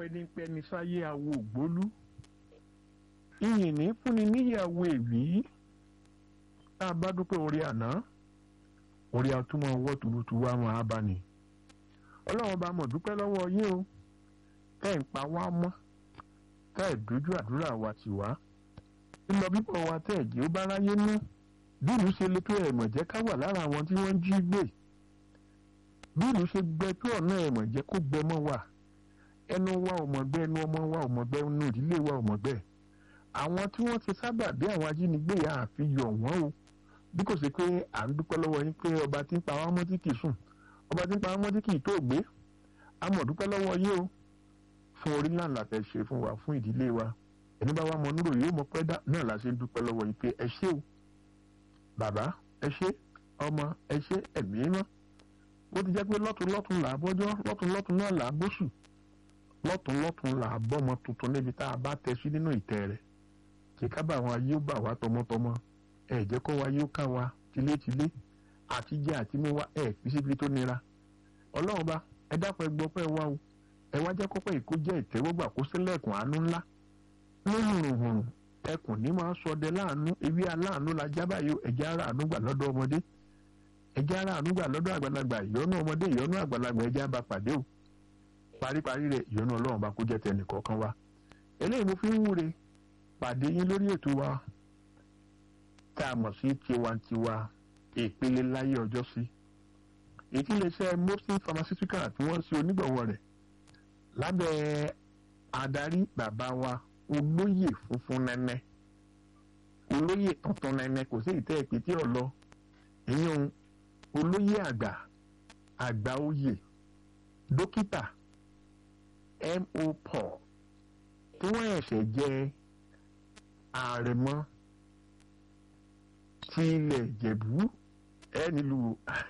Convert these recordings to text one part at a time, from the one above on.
apẹnipẹni sáyé awo ògbólú ìyìn ní fúnni níyàwó èwì tá a bá dúpẹ́ orí àná orí atúmọ̀ ọwọ́ tuurutu wa máa bá ní ọlọ́run bá mọ̀ dúpẹ́ lọ́wọ́ yín o tẹ́ ń pa wá mọ́ tẹ́ ẹ̀ dojú àdúrà wa tì wá lílọ bíbọ̀ wa tẹ́ ẹ̀ jẹ́ ó bá ráyé mú bí ìlú ṣe lè tó ẹ̀mọ̀ jẹ́ ká wà lára àwọn tí wọ́n ń jí gbé bí ìlú ṣe gbẹ tó ọ̀nà ẹ̀mọ̀ jẹ́ kó gbẹ mọ́ wa ẹnu wa ò mọ̀ gbẹ́ ẹnu ọmọ wa ò mọ̀ gbẹ́ ẹnu ìdílé wa ò mọ̀ gbẹ́ àwọn tí wọ́n ti sábà bí àwọn ajínigbé yà á fi yọ̀ wọ́n o bí kò sí pé à ń dúpẹ́ lọ́wọ́ yín pé ọba tí ń pa wá mọ́ tí kì í sùn ọba tí ń pa wá mọ́ tí kì í tó gbé a mọ̀ dúpẹ́ lọ́wọ́ yín o fún orí náà la fẹ́ ṣe fún wa fún ìdílé wa ẹni bá wà mọ nírò yóò mọ pẹ́ náà la ṣe ń dúpẹ́ lọ́wọ́ yín pé ẹ ṣé o bàbá ẹ ṣé ọmọ ẹ ṣé ẹ̀mí mọ́ ó ti jẹ́ pé lọ́tún lọ́tún là á bọ́jọ́ lọ́tún lọ́tún náà là á bóṣù lọ́tún lọ́tún là á bọ́mọ tuntun níbi tá a bá tẹ sí nínú ìtẹ́ rẹ̀ kí kábà àwọn ayé ó bà wá tọmọtọmọ ẹ jẹ́ kó wa yóò ká wa tilétilé àti jẹ àti mú wa ẹ fi síbi tó nira ọlọ́run bá ẹ dápẹ́ gbọ́ pẹ́ wá o ẹ wá jẹ́ kọ́pẹ́ ìkó jẹ́ ìtẹ́wọ́gbà kó sílẹ̀kùn àánú ńlá lóhùnrùnhùn ẹkùn ní máa sọdẹ láàánú ewé aláàánú la jábà yóò ẹjẹ́ ara àánú gbà lọ́dọ̀ ọmọdé ẹjẹ́ ara àánú gbà lọ́dọ̀ àgbàlagbà ìyọ́nú ọmọdé ìyọ́nú àgbàlagbà ẹjẹ́ àbá pàdé o paríparí rẹ̀ ìyọ́nú ọlọ́run bá kó jẹ́ tẹnì kọ̀ọ̀kan wa eléyìí mo fi ń wúre pàdé yín lórí ètò wa tá a mọ̀ sí tiwantiwa ìpele láyé ọjọ́ sí ètí iléeṣẹ́ mopsin pharmaceutical tí wọ́n ṣe onígbọ̀wọ́ rẹ̀ lábẹ́ adarí bàbá wa olóyè funfun nẹ́nẹ́ olóyè tuntun nẹ́nẹ́ kò sí ìtẹ́ ìpètè ọ̀lọ́ ìyẹn olóyè àgbà àgbà oyè dókítà mo paul tí wọ́n ẹ̀ṣẹ̀ jẹ́ àrẹ̀mọ ti ilẹ̀ ìjẹ̀bú ẹ nílùú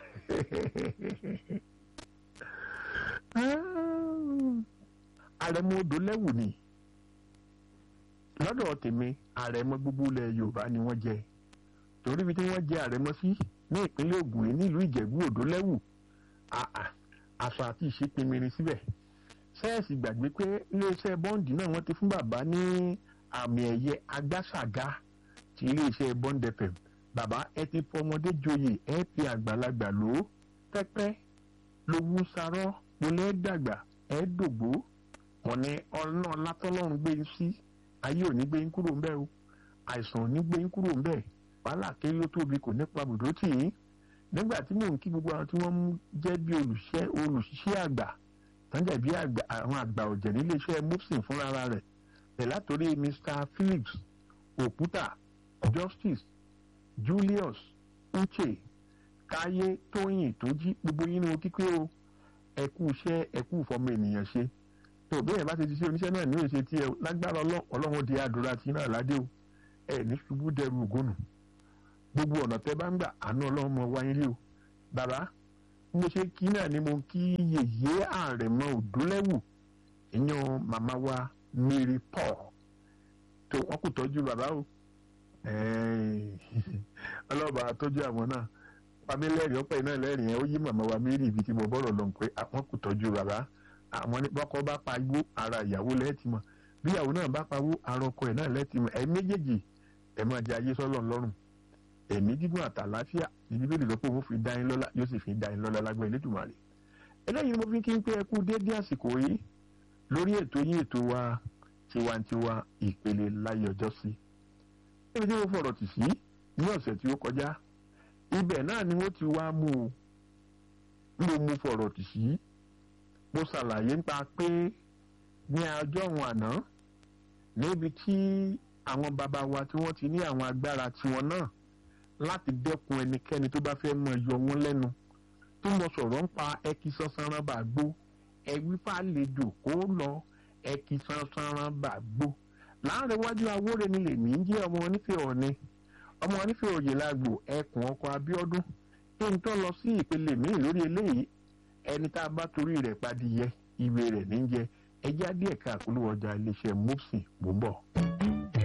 àrẹ̀mọ odò lẹ́wù ni lọ́dọ̀ tèmi àrẹ̀mọ gbogbo ilẹ̀ yorùbá ni wọ́n jẹ torí ibi tí wọ́n jẹ àrẹ̀mọ sí ní ìpínlẹ̀ ògùn yìí nílùú ìjẹ̀bú odò lẹ́wù aṣọ àti ìṣèpinmirin síbẹ̀ sẹ́ẹ̀sì gbàgbé pé iléeṣẹ́ bọ́ǹdì náà wọ́n ti fún bàbá ní àmì ẹ̀yẹ agbáṣàgá ti iléeṣẹ́ bond fm bàbá ẹ ti fọmọdé joyè ẹ fi àgbàlagbà lò ó pẹ́pẹ́ lówó sarọ́ polẹ́ dàgbà ẹ dògbó wọn ni ọ̀nà látọ́lọ́run gbé yín sí ayé ò ní gbé yín kúrò ńbẹ́ o àìsàn ò ní gbé yín kúrò ńbẹ́ wàhálà kéré ó tóbi kò nípa bùdó tì yín nígbà tí mò ń kí gbogbo àwọn tí wọ́n jẹ́ bí olùṣẹ́ olùṣiṣẹ́ àgbà tọ́jà bí àwọn àgbà ọ̀jẹ̀ níléeṣẹ́ mopsin fúnra rẹ̀ ẹ̀ látòrí mr phillips òkúta justice julius uche káyé tóyìn tó jí gbogbo yín ní o kíkẹ́ o ẹ̀kú iṣẹ́ ẹ̀kú ìfọmọ ènìyàn ṣe tó bẹ́ẹ̀ bá ti ti ṣe oníṣẹ́ náà ní òṣè tí ẹ lágbára ọlọ́run di àdúrà tí náà ládé o ẹ ní ṣubú dẹrù ògónù gbogbo ọ̀nà tẹ bá ń gbà àánú ọlọ́run mọ wáyé rí o bàbá mo ṣe kí náà ni mo kí yèyé àrẹ̀mọ òdúlẹ́wù ìyẹn màmá wa mary paul tó wọn kò tọ́jú bàbá o ọlọ́ba tọ́jú àwọn náà pàmí lẹ́rìn ọ̀pẹ́ náà lẹ́rìn ẹ̀ ó yí màmá wa mary ibi tí mo bọ̀rọ̀ lọ pé àwọn kò tọ́jú bàbá àwọn ní bọ́kọ bá pa igbó ara ìyàwó lẹ́ẹ̀tì mọ̀ bí ìyàwó náà bá pawó ara ọkọ ẹ̀ náà lẹ́ẹ̀tì mọ̀ ẹ̀ méjèèjì ẹ̀ máa di ayé sọ́lọ̀ lọ́rùn ẹ̀mí gígùn àtàláfíà ìdí bẹ́ẹ̀ lọ́pọ̀ òun fi dá yín lọ́lá yóò sì fi dá yín lọ́lá lágbẹ́ Elédùmarè eléyìí mo fi kí n pé ẹ kú déédéé àsìkò yìí lórí ètò yín ètò wa tiwantiwa ìpele láyé ọjọ́ sí níbi tí mo fọ̀rọ̀ tì sí ní ọ̀sẹ̀ tí ó kọjá ibẹ̀ náà ni wọ́n ti wá mú un mo mú fọ̀rọ̀ tì sí mo ṣàlàyé nípa pé ní ọjọ́ òun àná níbi tí àwọn bàbá wa tí wọ́n ti ní àwọn agbára tiwọn náà láti dẹ́kun ẹnikẹ́ni tó bá fẹ́ mọ yọ wọ́n lẹ́nu tó mọ sọ̀rọ̀ ń pa ẹkí sansanran bá gbó ẹwí fàlejò kó lọ ẹkí sansanran bá gbó láàrin iwájú awóre ni lèmi ń jẹ́ ọmọ onífẹ́ ọ̀ni ọmọ onífẹ́ òye lágbo ẹkùn ọkọ̀ Abíọ́dún kí n tó lọ sí ìpele míì lórí eléyìí ẹni tá a bá torí rẹ̀ padìyẹ ìwé rẹ̀ níjẹ ẹjẹ́ díẹ̀ ká àkúlù ọjà iléeṣẹ́ mopsin bò ń bọ̀.